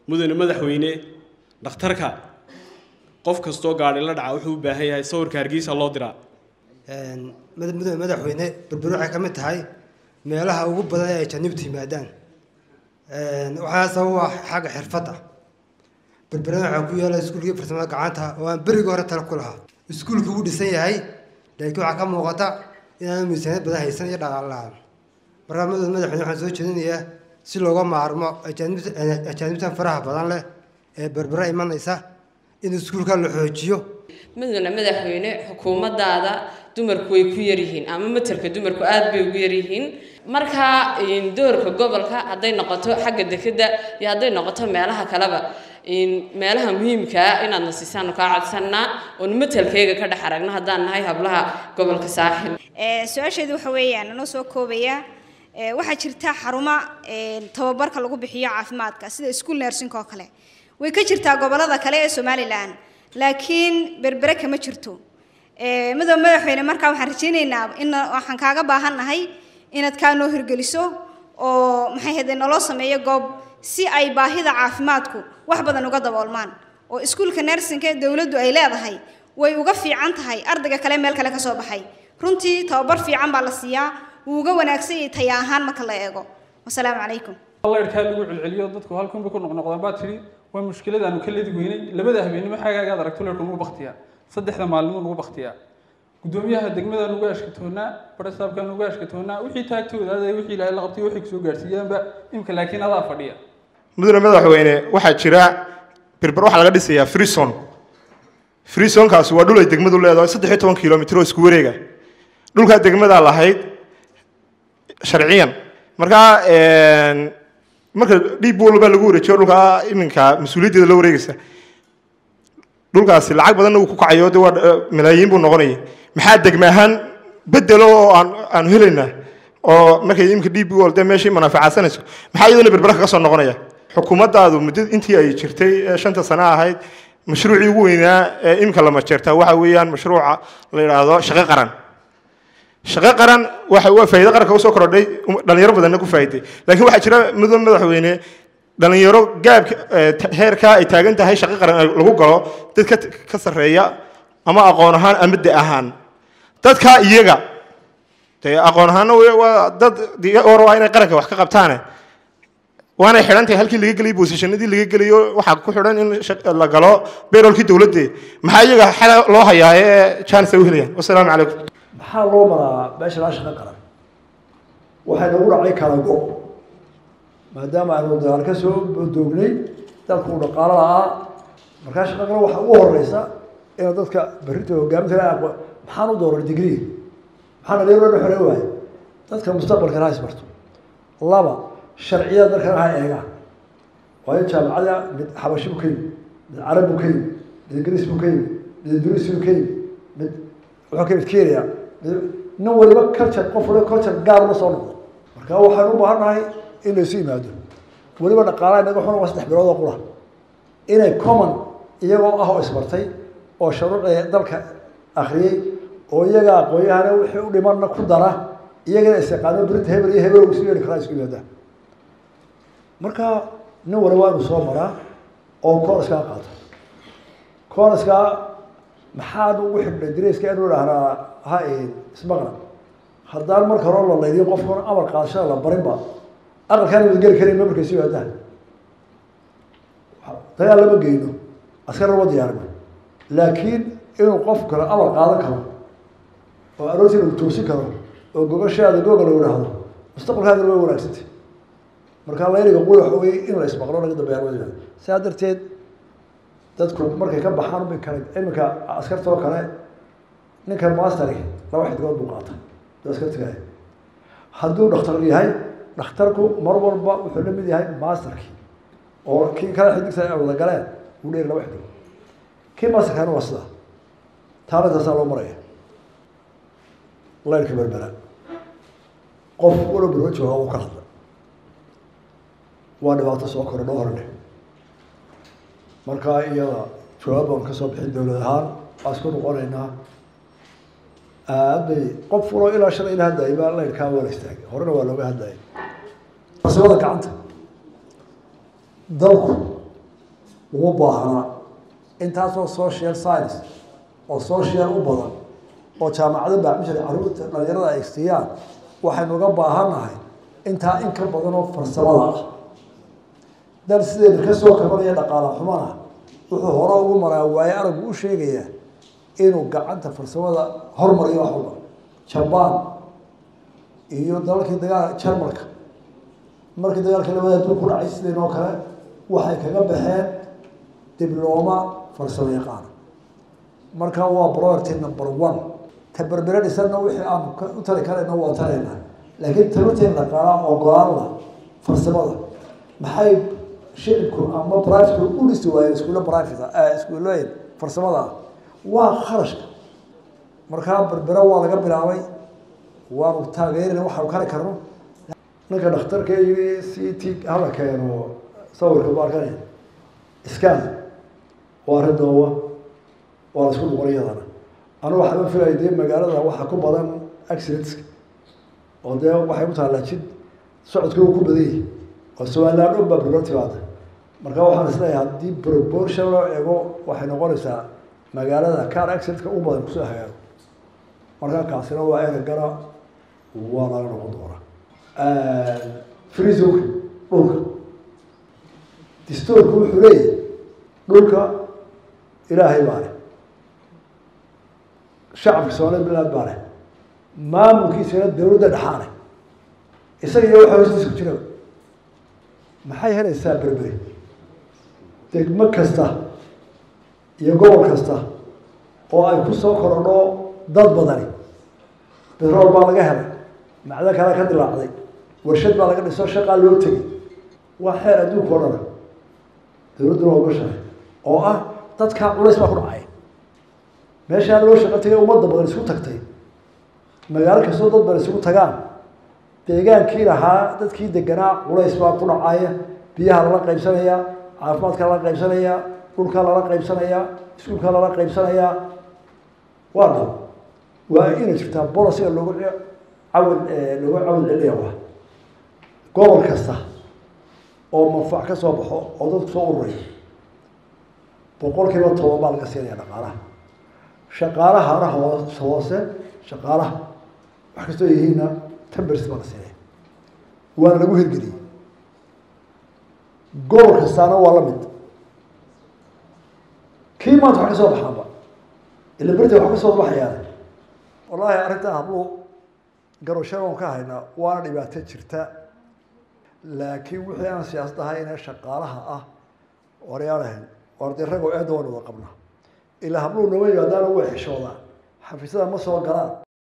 mudane madaxweyne dhakhtarka qof kastoo gaadhi la dhaca wuxuu u baahan yahay sawirka hargeysa loo diraa mudane madaxweyne berberi waxay ka mid tahay meelaha ugu badan ee ay janiibtu yimaadaan waxaa sabab ah xagga xirfadda berberana waxaa ku yaala iskuulkii farsamada gacanta oo aan berigii hore tala ku lahaa iskuulkii wuu dhisan yahay laakiin waxaa ka muuqata inaanu miisaaniyad badan haysan iyo dhaqaale la-aan markaa mudane madaxweyne waxaan soo jeedinayaa si looga maarmo ajaanibtan faraha badan leh ee berbera imanaysa in iskuulka la xoojiyo mudane madaxweyne xukuumadaada dumarku way ku yaryihiin ama matalka dumarku aad bay ugu yaryihiin markaa doorka gobolka hadday noqoto xagga dekeda iyo hadday noqoto meelaha kaleba meelaha muhiimkaa inaadna siisaanu kaa codsanaa oon matalkayga ka dhex aragno haddaan nahay hablaha gobolka saaxil su-aasheedu waxa weeyaan anoo soo koobaya waxaa jirta xarumo tababarka lagu bixiyo caafimaadka sida school nursing oo kale way ka jirtaa gobolada kale ee somalilan laakiin berbere kama jirto midoobe madaxweyne markaa waxaan rajaynaynaa in waxaan kaaga baahannahay inaad kaa noo hirgeliso oo maxay hade naloo sameeyo goob si ay baahida caafimaadku wax badan uga daboolmaan oo iskuulka nersinka ee dowladdu ay leedahay way uga fiican tahay ardayga kale meel kale ka soo baxay runtii tababar fiican baa la siiyaa wuu uga wanaagsan yahay taya ahaan marka la eego wasalaamu calaykum layrkaa lagu celceliyo dadku halkunba ku noqnoqdaan baa tidhi waa mushkilad aanu ka ledi weynay labada habeenimo xagaagaad aragto leyrku nagu baktiyaa saddexda maalimo nagu baktiyaa gudoomiyaha degmada nugu ashkatoonaa barasaabka nugu ashkatoonaa wixii taagtooda aday wixii ilaahay la qabtay waxay kusoo gaarsiiyaanba imka laakiin adaa fadhiya mudane madaxweyne waxaa jira berber waxaa laga dhisayaa freeson freesonkaasi waa dhul ay degmadu leedahay saddex iyo toban kilomitr oo isku wareega dhulkaa degmadaa lahayd sharciyan markaa marka dhiib walba lagu wareejiyo dhulkaa iminka mas-uuliyaddeeda la wareegaysa dhulkaasi lacag badanna uu ku kacayo de waa malaayiin buu noqonaya maxaa degme ahaan bedelo oo aan aanu helaynaa oo markay imika dhiib wal de meeshii manaaficadsanayso maxaa iyadana berbera kaga soo noqonaya xukuumaddaadu muddo intii ay jirtay ee shanta sano ahayd mashruucii ugu weynaa ee imika la majeertaa waxa weeyaan mashruuca la yidhaahdo shaqo qaran shaqo qaran waxa waa faa'iido qaranka usoo korodhay dhalinyaro badanna ku faa'iiday laakiin waxaa jira mudane madaxweyne dhalinyaro gaabka heerkaa ay taagan tahay shaqo qaran lagu galo dad ka ka sarreeya ama aqoon ahaan ama de ahaan dadkaa iyaga dee aqoon ahaanna waa dad or waa inay qaranka wax ka qabtaane waanay xidhan tahay halkii laga geliyay bosishanadii laga geliyo waxaa ku xidhan in la galo beerolkii dowladde maxaa iyaga xala loo hayaa ee jaanis ay u helayaan wasalaamu calaykum maxaa loo maraa meesha laa shaqo qaran waxay nagu dhacay kala go maadaama aynu dagaal ka soo doognay dalku uu dhaqaalo la-aa markaa shaqo qaran waxaa ugu horeysa inuu dadka berrinta hogaaminta la aqo maxaan u dooran digrii maxaa nagalo xore waaye dadka mustaqbalkana ha isbarto laba sharciyada dalkana ha eegaan waayo jaamacada mid xabashi buu ka yimi mid carab buu ka yimi mid ingiriis buu ka yimi mid induris buu ka yimi mid wuxuu ka yimid kenya mid nin waliba culture qof waliba culture gaar la soo noqdo marka waxaan u baahannahay in laysu yimaado weliba dhaqaalaha inaga xuna waa saddex bilood oo qura inay common iyagoo ah oo isbartay oo shuruucda dalka akhriyey oo iyaga aqoonyahana wixii u dhimanna ku dara iyagana isyaqaano berinta hebel iyo hebel isu yeedhi karaa isku yimaadaan marka nin waliba inuu soo maraa oo koonaskaa qaato koonaskaa maxaan ugu xidhnay dareyska inuu dhahnaa ha ismaqna haddaan marka hore la laydiyo qofkuna amar qaadashada la barinba aqalkaan wada geli karin mamarka isu yimaadaan dagaal lama geyno askar lama diyaarino laakiin inuu qof kale amar qaadan karo oo aroortii lagu toosin karo oo gogashaada googa lagu dhahdo mustaqbalkaadana way wanaagsantay markaa layliga quli waxa wey in la ismaqlo laga dambeeya wada sidaa darteed dadku markay ka baxaan bay kale iminka askartoo kale ninkan masteri laba xidgood buu qaata duu askartigahay hadduu dhakhtar yahay dhakhtarku mar walba wuxuu la mid yahay masterkii oo kii kale xidigta wada galeen uu dheeri laba xidgood kii masterkana waa sidaa taana taasaa loo maraya laylka berbera qof walo berba jooga uu ka hadla waa dhibaato soo kora noo horne markaa iyada jawaab baan kasoo bixin dowlad ahaan waa isku noqonaynaa aad bay qof waloo ilaa shalay ila hadlayay baa layrkaa waa la istaagay horena waa looga hadlayay farsamada gacanta dalku uma baahna intaasoo social science oo social u badan oo jaamacado baacmishar caruurta dhalinyarada ay siiyaan waxaynu uga baahannahay intaa in ka badan oo farsamada ah dal sidayna ka soo kabanaya dhaqaala xumana wuxuu hore ugu maraa waayo aragu u sheegayaa inuu gacanta farsamada hormariyo wax walba jabaan iyo dalalkii dagaal jarmalka markii dagaalka labada adduun ku dhacay sidaynoo kale waxay kaga baxeen diblooma farsamo yaqaana marka waa priority number one ta berbere dhisanna wixii aan u tari karayna waa taraynaa laakiin tabarteen dhaqaala ogolaan la farsamada maxay shicibku ama privatku u dhisi waayeen iskuulo private iskuullooyin farsamada ah waa kharashka markaa berbere waa laga bilaabay waanu taageerina waxaanu kari karno ninka dhakhtarka iyo c t hala keeno sawirka baalkan scan waa arrin doowa waa la isku noqon iyadana anu waxaaba filaya dee magaalada waxaa ku badan accidentska oo dee waxay ku taallaa jid socodka uu ku badan yahay oo somaliland dhan baa berbera timaada marka waxaan isleeyahay haddii proportion loo eego waxay noqonaysaa magaalada car accidentka u badan kusoo hagaago marka kaasina waa eragana waa laga noqon doonaa freezonka dhulka distoorku wuxuu leeyahay dhulka ilaahay baa leh shacabka soomaliya bilaad baa leh maamulkiisana dawladda dhexaa leh isaga iyo waxa hoostiisa ku jira maxay helaysaa berberi degmo kasta iyo gobol kasta oo ay ku soo korodho dad badani betrool baa laga helay macdo kale ka dilaacday warshad baa laga dhiso shaqaa loo tegay waa xeer adduunka o dhana dawladduna waa ogashahay oo ah dadkaa culays baa ku dhacay meeshaa loo shaqo tegay ummadda badan isku tagtay magaalo kastoo dad badan isugu tagaan deegaankii lahaa dadkii deganaa culays baa ku dhacaya biyaha lala qaybsanayaa caafimaadka lala qaybsanayaa dhulka lala qaybsanayaa iskuulka lala qaybsanayaa waa dhab waa inay jirtaa bolosiga loogu cawil loogu cawil celiya wa gobol kasta oo manfac ka soo baxo oo dadku soo ururayo boqol kiiba toban baa laga siinaya dhaqaalaha shaqaalaha hana hoos hoose shaqaalaha wax kastoo yihiinna tambers baa la siinaya waana lagu hirgeliyey gobol kastaana waa la mid kii maanta wax ka soo baxaanba ila berta wax ka soo baxayaan wallaahi arrintaa habluu garashada on ka haynaa waana dhibaato jirta laakiin wixii aan siyaasad ahayne shaqaalaha ah waryaalahan warde ragoo eedda waan wada qabnaa ilaa habluu nama yimaadaana way xishoodaan xafiisyada ma soo galaan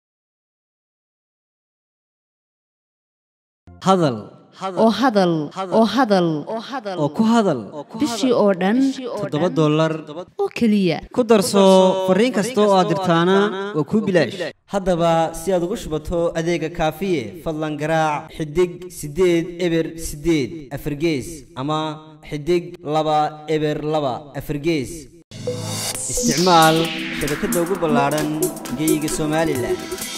hadal oo hadal oo hadal oo ku hadal bishii oo dhan toddoba dollar oo keliya ku darso fariin kasta oo aad dirtaana waa kuu bilaash haddaba si aad ugu shubato adeega kaafiye fadlan garaac xidig siddeed eber siddeed afargees ama xidig laba eber laba afargees isticmaal shabakadda ugu ballaadhan geeyiga somalilan